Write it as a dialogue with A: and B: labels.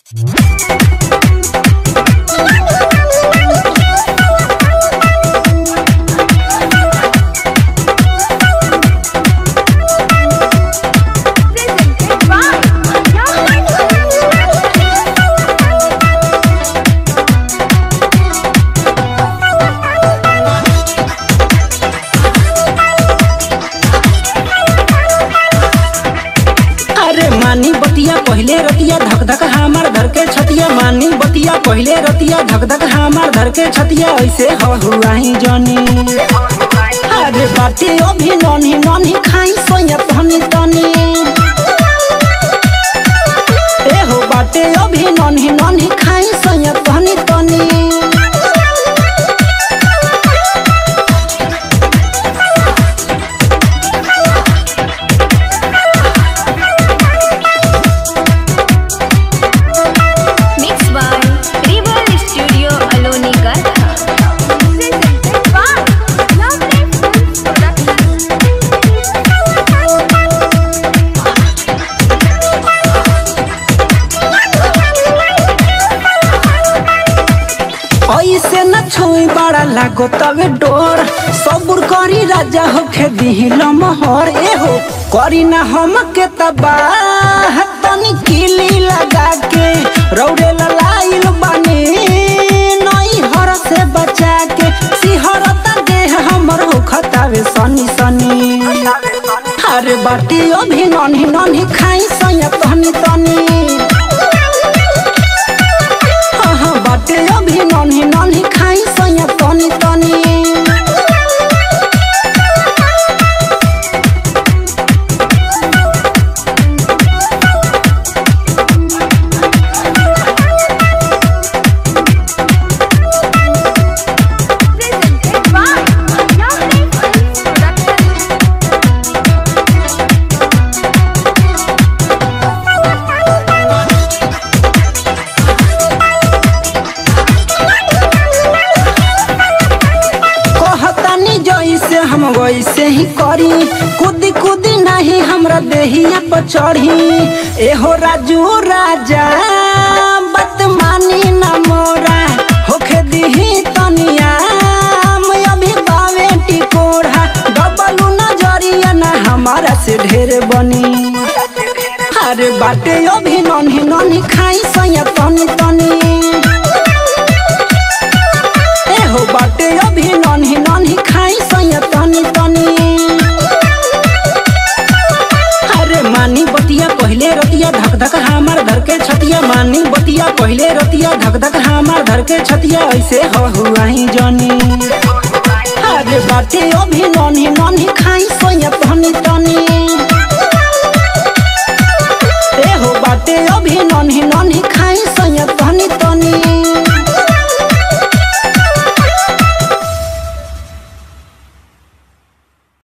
A: Presented by
B: अरे मानी बतिया पहले रतिया धक धक हमार धर के छतिया मानी बतिया पहले रतिया धक धक हमार धर के छतिया ऐसे हो हुआ ही जानी अरे बाटे अभी ननी ननी खाई सोया तनी तनी ए हो बाटे अभी ननी ननी खाई सोया तनी तनी
A: Mixed by Rebel Studio Aloni Gartha. Presented by Lovely Films
B: ऐसे न छोई बड़ा लागो तवे डोर सबुर करी राजा होखे दिहिल मोहर ए हो करी ना हम के तबाह तनी किली लगा के रौरे ललाइल बानी नई हर से बचा के सिहरता देह हमर हो खतावे सनी सनी अरे बाटी अभी ननी ननी खाई सया तनी तनी हाँ बाटे अभी नन्ही नन्ही खाई सैया तनी तनी
A: Presented by Lovely Films Production.
B: कहतानी जैसे हम वैसे ही करी कूदी कूदी नहीं हमरा देहिया पर चढ़ी एहो राजू राजा बदमानी न मोरा होखे दिही तनिया मैं अभी बावे टिकोरा डबलू नजरिया ना हमारा से ढेर बनी अरे बाटे अभी नन्ही नन्ही खाई सैया तनी तनी ए हो बाटे अभी नन्ही नन्ही खाई सैया तनी तनी अरे मानी बतिया पहले रतिया धक धक हमार धर के छतिया मानी बतिया पहले रतिया धक धक हमार धर के छतिया ऐसे हो हुआ ही जानी अरे बाटे अभी नन्ही नन्ही